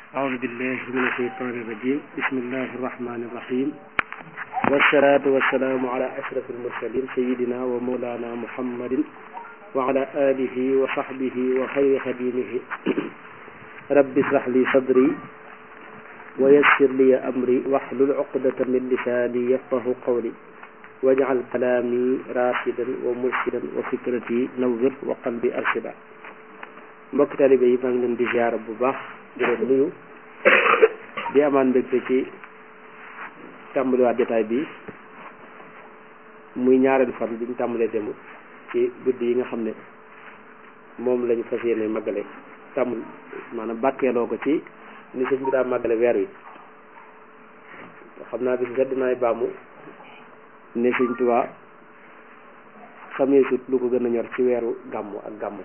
أعوذ بالله من الشيطان الرجيم بسم الله الرحمن الرحيم والصلاة والسلام على أشرف المرسلين سيدنا ومولانا محمد وعلى آله وصحبه وخير خديمه رب اشرح لي صدري ويسر لي أمري واحلل عقدة من لساني يفقه قولي واجعل كلامي راشدا ومرشدا وفكرتي نور وقلبي أرشدا mbokk taalibe yi maa ngi leen di ziar bu baax di leen nuyu di amaan mbégte ci tàmbaliwaat jotaay bi muy ñaareelu fan bi ñu tàmbalee dem ci guddi yi nga xam ne moom lañu fas yéene màggale tàmbul maanaam bàkkeeloo ko ci ni sëñ bi daa màggale weer wi xam naa bis sedd naay baamu ne sëñ Tuubaa xamee sut lu ko gën a ñor ci weeru gàmmu ak gàmmu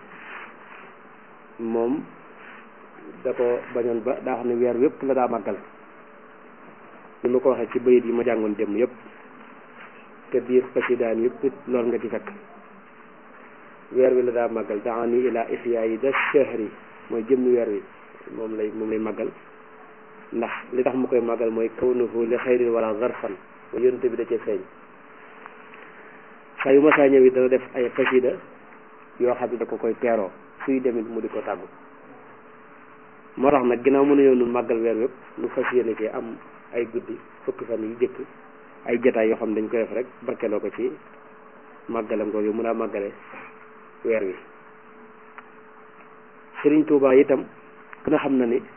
moom da ko bañoon ba daa xam ne weer yépp la daa màggal ni ma ko waxee ci bayit yi ma jàngoon dem yépp te biir xasidaan yépp it lool nga ci fekk weer wi la daa màggal daani ila ihyaa yi da shahri mooy jëmmi weer wi moom lay moom lay màggal ndax li tax mu koy màggal mooy kawnuhu li xayrin wala zarfan mooy yonte bi da cee feeñ saa yu ma saa ñëw it dana def ay xasida yoo xam ne da ko koy teeroo suy demit mu di ko tàggu moo tax nag ginnaaw mënuñoo nu màggal weer wépp nu fas yéene ci am ay guddi fukki fan yi jëkk ay jataay yoo xam ne dañ koy def rek barkeloo ko ci màggalam googu mun a màggale weer wi Sëriñ Tuubaa itam ku ne xam na ni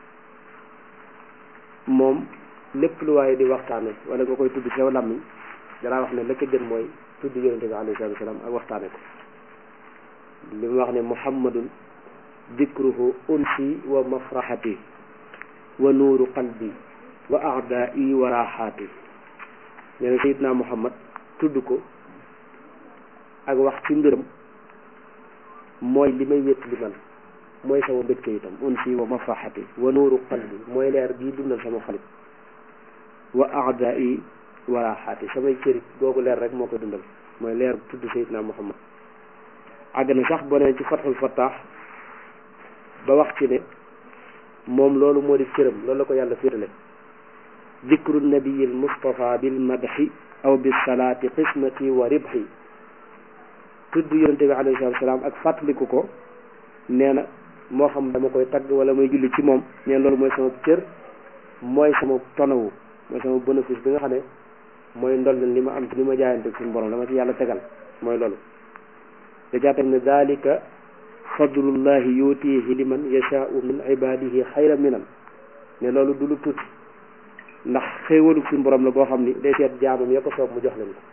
moom lépp lu waaye di waxtaane wala nga koy tudd sew làmmiñ danaa wax ne la ca gën mooy tudd yonente bi alayhi salaatu wa salaam ak waxtaane ko li mu wax ne muhammadun dikruhu unsi wa mafraxati wa nuuru qalbi wa aadai wa raxaati nee na sayidna muhammad tudd ko ak wax ci mbiram mooy li may wét li man mooy sama mbégte itam unsi wa mafraxati wa nuuru qalbi mooy leer bii dundal sama xalit wa aadai wa raxaati samay cërit googu leer rek moo koy dundal mooy leer tudd sayidna muhammad àgg na sax boo nee ci fatxul fattaax ba wax ci ne moom loolu moo di cëram loolu la ko yàlla féetale dikru nabiyil mustafa bil madxi aw bis salaati qismati wa ribxi tudd yonente bi alayhi salaatu salaam ak fàttaliku ko nee na moo xam dama koy tagg wala muy julli ci moom nee loolu mooy sama cër mooy sama tonawu mooy sama bénéfice bi nga xam ne mooy ndol li ma am li ma jaayante suñu borom dama ci yàlla tegal mooy loolu da jaa teg ne dalika fadlullahi yutihi liman yashaau min ibadihi xayra minan ne loolu du lu tuuti ndax xéewalu suñu borom la goo xam ni day seet jaamam ya ko soob mu jox leen ko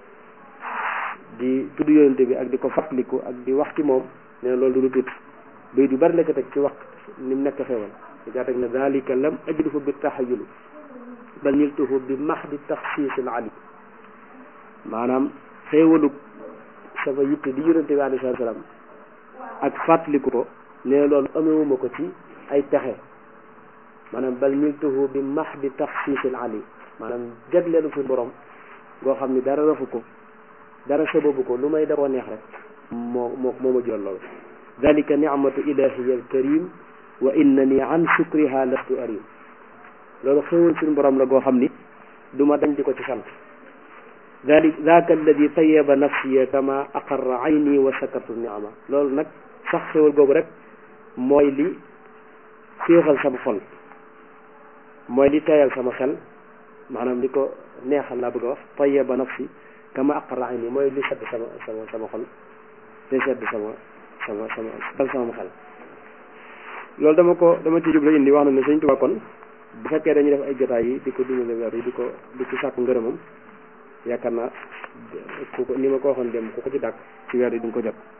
di tudd yonente bi ak di ko fàttaliku ak di wax ci moom ne loolu du lu tuuti bay du bari la ko teg ci wax ni mu nekk xéewal da jaa teg ne dalika lam ajduhu bi taxayuli bal niltuhu bi mahdi taxsiisil ali maanaam xéewalu sama yitte di yonente bi alayhi salaam ak fàttaliku ko ne loolu amewuma ko ci ay pexe maanaam bal niltuhu bi mahdi taxsiisil ali maanaam jagleelu fi borom goo xam ni dara rafu ko dara sababu ko lu may da koo neex rek moo moo moo ma jural loolu dalika nicmatu ilahiya alkarim wa innani an shukriha lastu arim loolu xéewal suñu borom la goo xam ni du ma dañ di ko ci sant dalik daaka alladi tayaba nafsiya kama aqarra ayni wa shakartu niama loolu nag sax xéwal googu rek mooy li féexal sama xol mooy li tayal sama xel maanaam li ko neexal laa bëgg a wax tayaba nafsi kama aqarra ayni mooy li sedd sama sama sama xol li sedd sama sama sama dal sama xel loolu dama ko dama ci jublu indi wax na ne Sëñ Tuubaa kon bu fekkee dañuy def ay jotaay yi di ko dundale weer yi di ko di ci sàkku ngërëmam yaakaar naa ku ko ni ma ko waxoon dem ku ko ci dàkk ci weer yi duñ ko jot